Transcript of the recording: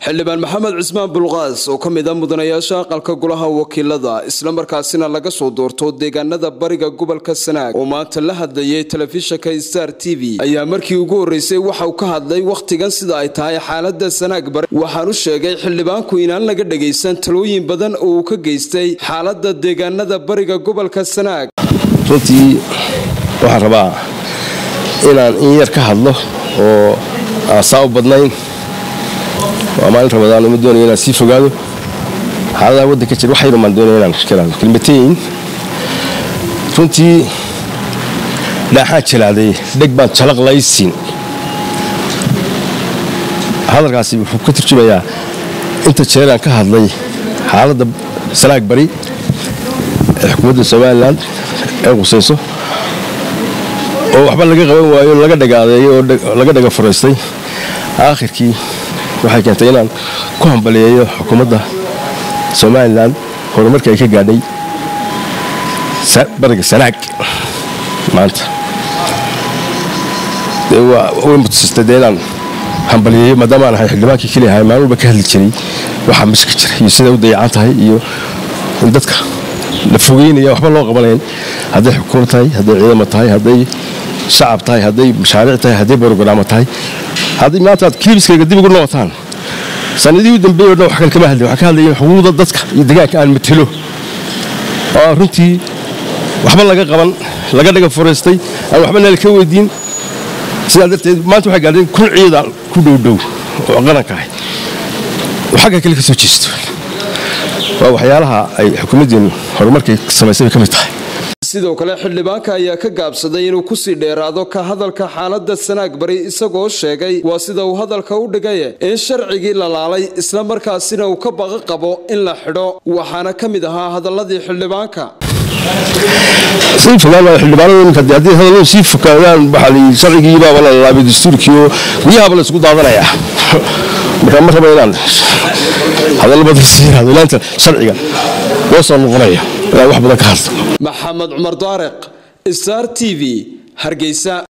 xildhibaan maxamed cismaan bulqaas oo ka mid a mudanayaasha aqalka golaha wakiilada islamarkaasina laga soo doorto deegaanada bariga gobolka sanaag oo maanta la hadlayay telefishinka star t v ayaa markii ugu horreysay waxa uu ka hadlay wakhtigan sida ay tahay xaalada sanaag bari waxaanu sheegay xildhibaanku inaan laga dhagaysan talooyin badan oo uu ka geystay xaalada deegaanada bariga gobolka sanaag runtii waxaan rabaa inaan in yar ka hadlo oo aan saa u badnayn waa maalin ramadaan uma doonaya inaan sii fogaado xaaladaha waddanka jir wax yar maan doonaya inaan kalaado kelmateyn runtii dhaaxaan jalaaday dheg baan jalaq laysin hadalkaasi wuxuu ka turjumayaa inta jeeraan ka hadlay xaaladda sanaag bari ee xukuumadda somalilan ee qusayso oo waxba laga qaban waayo laga dhagaadeeyo oo laga dhaga furaystay aakhirkii waxay keentay inaan ku hambaliyeeyo xukuumadda somalilan horumarka ay ka gaadhay bariga sanaag maanta way mutusistay dee inaan hambaliyeeyo maadaama aan ahay xildhibaankii keliya ahay maalin walba ka hadli jiray waxaa mashka jira iyo siday u dayacan tahay iyo in dadka la fogeynaya waxba loo qabanayn hadday xukuumad tahay hadday ciidamo tahay hadday shacab tahay hadday mashaariic tahay hadday borogaraamo tahay haddii maanta aad kiiliskayga dib ugu noqotaan sanadihii u dambeeyey o dhan wax kale kama hadlin waxaan ka hadlaya xuquuqda dadka iyo deegaanka aan matelo oo aan runtii waxba laga qaban laga dhaga furaystay aan waxba nala ka weydiin sidaa darteed maanta waxay gaadheen kun ciida ku dhowdhow oo qaranka ahay oo xagga kale ka soo jeesto waa waxyaalaha ay xukuumaddeenu horumarkay samaysay bay ka mid tahay sidoo kale xildhibaanka ayaa ka gaabsaday inuu kusii dheeraado ka hadalka xaalada sanaag bari isagoo sheegay waa sida uu hadalka u dhigay in sharcigii la laalay islamarkaasina uu ka baqa qabo in la xidho waxaana ka mid ahaa hadaladii xildhibaanka sii fogaanaya xildhibaanada iminka haddii hadalladu sii fokaadaan waxaa layidhi sharcigii baaba la laabay dastuurkii oo guryahaaba la isku daadanayaa marka ma raba inaan hadallo badan sii yiraahdo ilaanta sharciga loo soo noqonaya inaan wax badan ka hadlo maxamed cumar daariq star t v hargeysa